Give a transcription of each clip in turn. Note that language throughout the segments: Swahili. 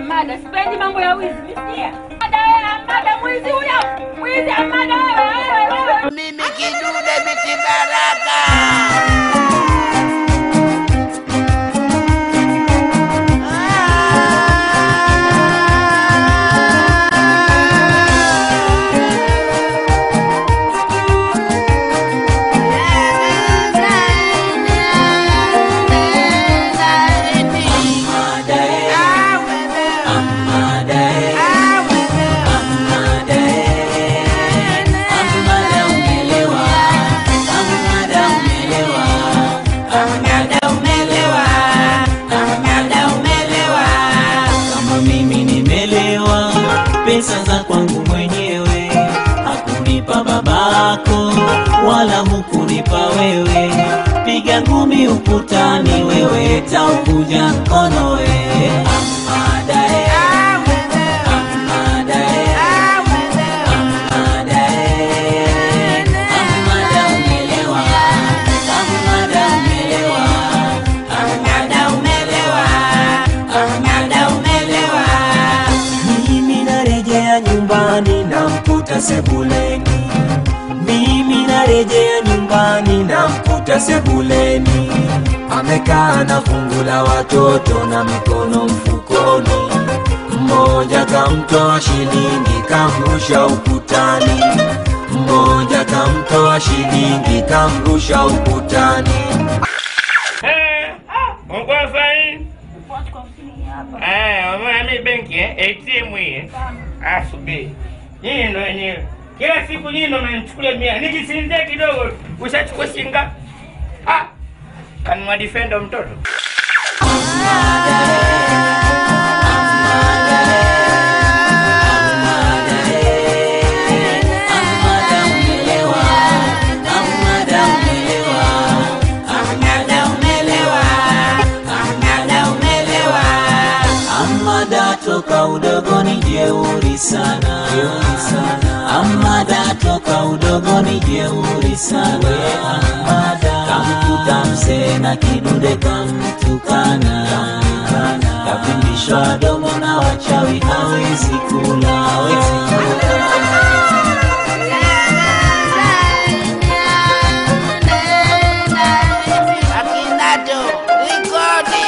Amada, sipendi mambo ya wizi, misikia? Amada wewe, Amada mwizi huyo. Mwizi Amada wewe, wewe, wewe. Mimi kidude biti baraka. kama mimi nimelewa pesa za kwangu mwenyewe hakunipa babako wala hukunipa wewe piga ngumi ukutani wewe taukuja mkono we Amada, eh. Amada, eh. Amada, eh. Amada, umelewa. Amada, umelewa. Amada, umelewa. Amada, umelewa. Mimi narejea nyumbani namkuta sebuleni, mimi narejea nyumbani namkuta sebuleni, amekaa na fungu la watoto na mikono mfukoni, mmoja kamtoa shilingi kamrusha ukutani, mmoja kamtoa shilingi kamrusha ukutani. Eh, Mungu sahi. Eh, umeona mimi benki eh, ATM hii. eh? Ah, subiri. Nyinyi ndo wenyewe. Kila siku nyinyi ndo mnanichukulia mia. Nikisinzia kidogo ushachukua shinga. Ah. Kanunua defender mtoto. Amada toka udogoni jeuri sana, Amada toka udogoni jeuri sana, Amada kamkuta mzee na kidude kamtukana, kapindishwa domo na wachawi hawezi kula, hawezi kula. Akinato, rekodi.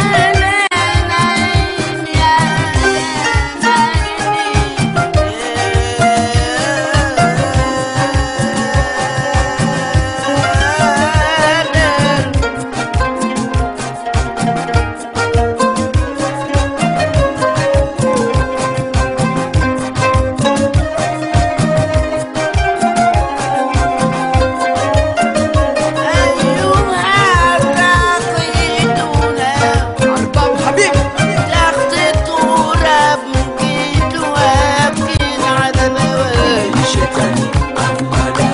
Shetani Amada,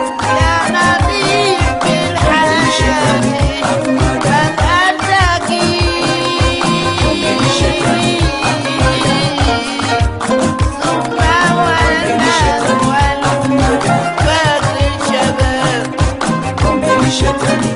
Ombeni Shetani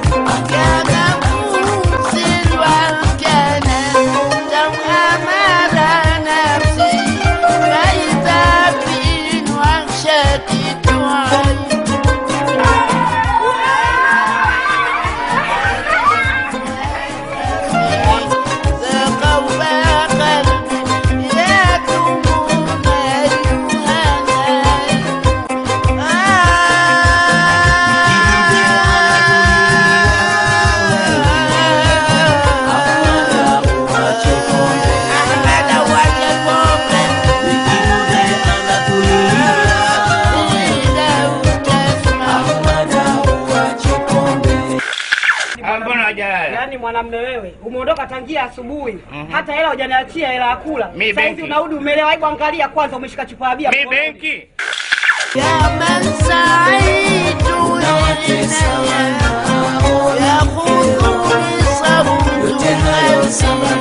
Ah, mbona hajalala? Yaani mwanamume wewe umeondoka tangia asubuhi hata hela hujaniachia hela ya kula. Mi Sasa hivi benki. unarudi umelewa. Hebu angalia kwanza, umeshika chupa ya bia Mi mkononi. benki. يا من سعيد يا خذوني صوت